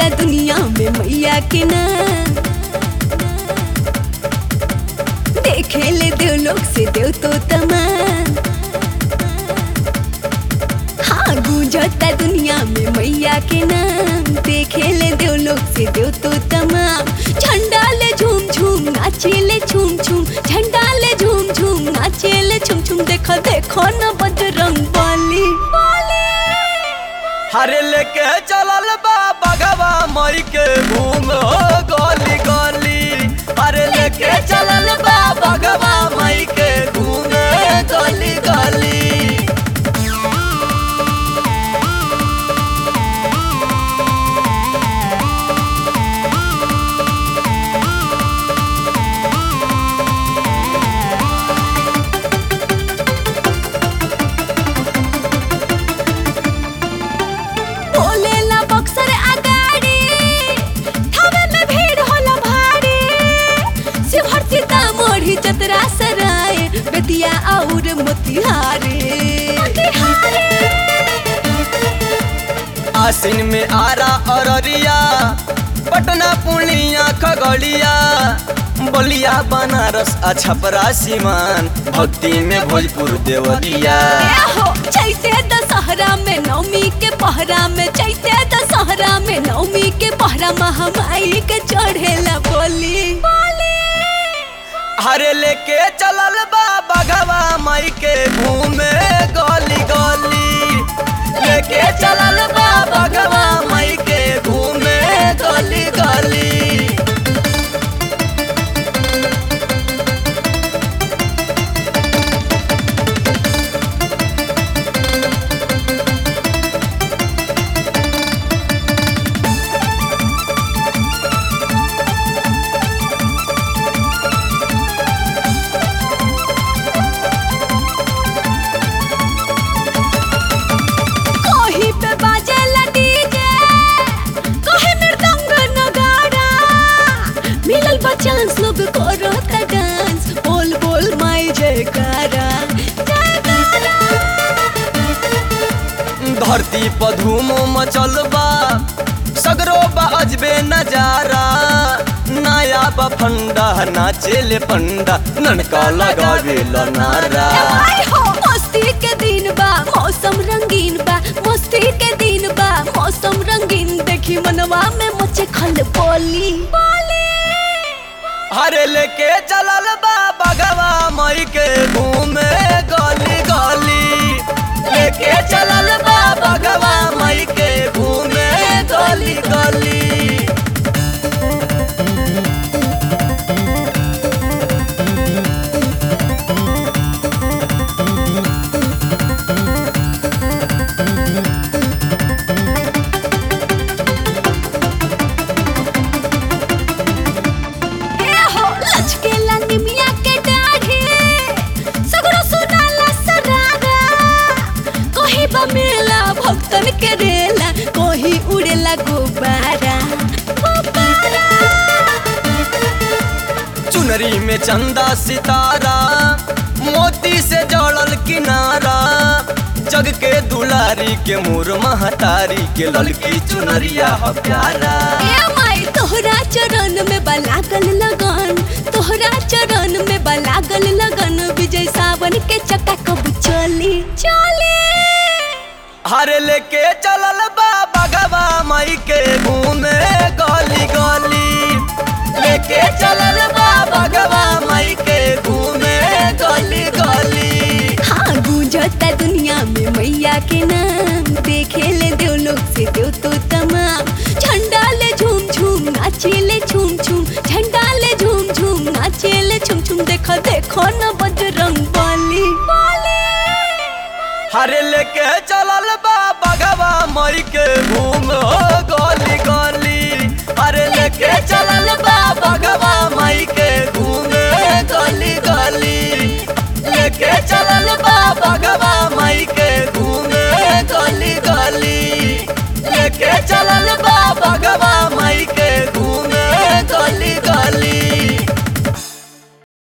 गुंजता दुनिया में मैया के नाम देखे ले देव लोग से देव तो तमाम हाँ गूंजता दुनिया में मैया के नाम देखे ले देव लोग से देव तो तमाम झंडा ले झूम झूम नाचे ले झूम झूम झंडा ले झूम झूम नाचे ले झूम झूम देखो देखो न बजरंग बली हरे लेके चलल बा बगवा मई के घूम गली गली हरे लेके चलल बा बगवा मई के घूम गली गली बोलेला बक्सर अगाड़ी थावे में भीड़ होला भारी शिवहर सीतामढ़ी चतरा सराय बेतिया और मोतिहारी आसिन में आरा अररिया पटना पूर्णिया खगड़िया बलिया बनारस अछपरा सीमान भक्ति में भोजपुर देवरिया हो चैते दशहरा में नवमी के पहरा में चैते दशहरा में नवमी के पहरा महामाई के चढ़ेला बोली हरे लेके चलल बा बगवा मई के घूमे गली गली लेके चलल बा बगवा मई के घूमे गली गली कोही पे बाजेला डीजे कोही मृदंग नगाड़ा मिलल बा चांस लोग करो ता डांस बोल बोल माई जयकारा जयकारा धरती पर धूम मचल बा सगरो बा अजबे नजारा नया बा फंडा नाचेले पंडा ननका लगावे नारा आई हो मस्ती के दिन बा मौसम रंगीन बा मस्ती के दिन बा मौसम रंगीन देखी मनवा में मचे खल बोली हरे लेके चलल बा बगवा मई के घूमे गली गली लेके चलल बा बगवा मई के घूमे गली गली ए हो लचकेला निमिया के दाढ़ी सगरो सुनाला सरारा कोही बा मेला भक्तन के रेला कोही उड़ेला गुब्बारा गुब्बारा चुनरी में चंदा सितारा मोती से जड़ल किनारा जग के दुलारी के मोर महतारी के ललकी चुनरिया ह प्यारा ए माई तोहरा चरण में बलागल लगन तोहरा चरण में बलागल लगन विजय सावन के चक्का कब चली चली हरे लेके चलल बा बगवा मई के घूमे गली गली लेके चलल बा बगवा मई के घूमे गली गली हाँ गूंजता दुनिया में मैया के नाम देखे ले देव लोग से देव तो तमाम झंडा ले झूम झूम नाचे ले झूम झूम झंडा ले झूम झूम नाचे ले झूम झूम देखो देखो न बजरंग बली हरे लेके चलल बा बगवा मई के घूम गली गली हरे लेके चलल बा बगवा मई के घूमे गली गली लेके चलल बा बगवा मई के घूमे गली गली लेके चलल बा बगवा